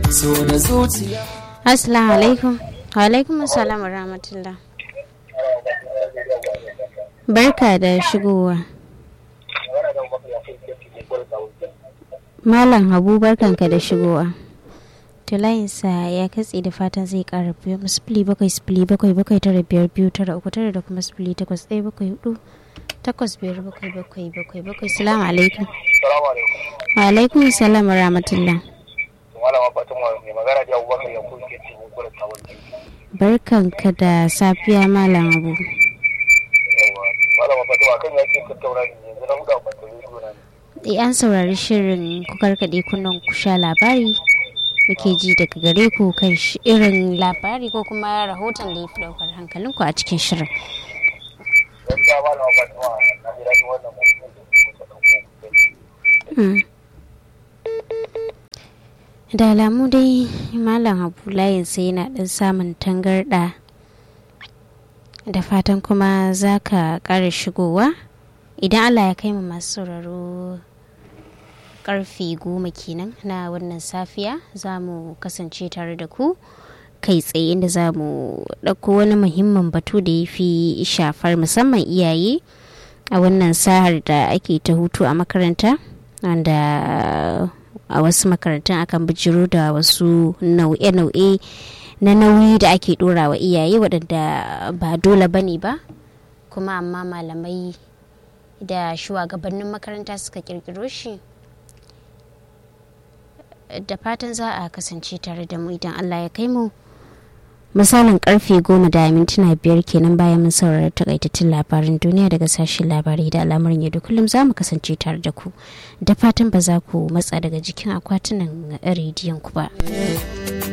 so da zuciya Assalamu alaikum. Wa alaikum assalam wa rahmatullah. Barka da shigowa. Malam Habu barkanka da shigowa. Tulayinsa ya katse da fatan zai kara biyu sifili bakwai sifili bakwai bakwai tara biyar biyu tara uku tara da kuma sifili takwas ɗaya bakwai hudu takwas biyar bakwai bakwai bakwai bakwai salamu alaikum. Salamu alaikum. Wa alaikum salam wa rahmatullah. Malama Fatima mai magana da Abubakar Yakubu ke cikin gurin tawon Barkanka da safiya Malam Habu. Yawa. Malama Fatima kan ya ce tattauna ne yanzu na hudu a fatan rediyo na ne. Eh, an saurari shirin ku karkaɗe kunnen ku sha labari muke ji daga gare ku kan shi- irin labari ko kuma rahoton da ya fi ɗaukar hankalinku a cikin shirin. Gaskiya Malama Fatima na ji daɗin wannan mutum da kuka ɗauko. Mm. Da alamu dai Malam Habu layinsa yana ɗan samun tangarɗa da fatan kuma za ka ƙara shigowa idan Allah ya kai mu masu sauraro karfe goma kenan na wannan safiya za mu kasance tare da ku kai tsaye inda za mu ɗauko wani muhimmin batu da ya fi shafar musamman iyaye a wannan sahar da ake ta hutu a makaranta wanda a wasu makarantun akan bijiro da wasu nau'e-nau'e na nauyi da ake ɗora wa iyaye waɗanda ba dole ba ne ba kuma amma malamai da shugabannin makaranta suka kirkiro shi da fatan za a kasance tare da mu idan allah ya kai mu misalin karfe goma da mintuna biyar kenan bayan mun saurari takaitattun labarin duniya daga sashen labarai da al'amuran yau da kullum za mu kasance tare da ku da fatan ba za ku matsa daga jikin akwatunan rediyon ku ba.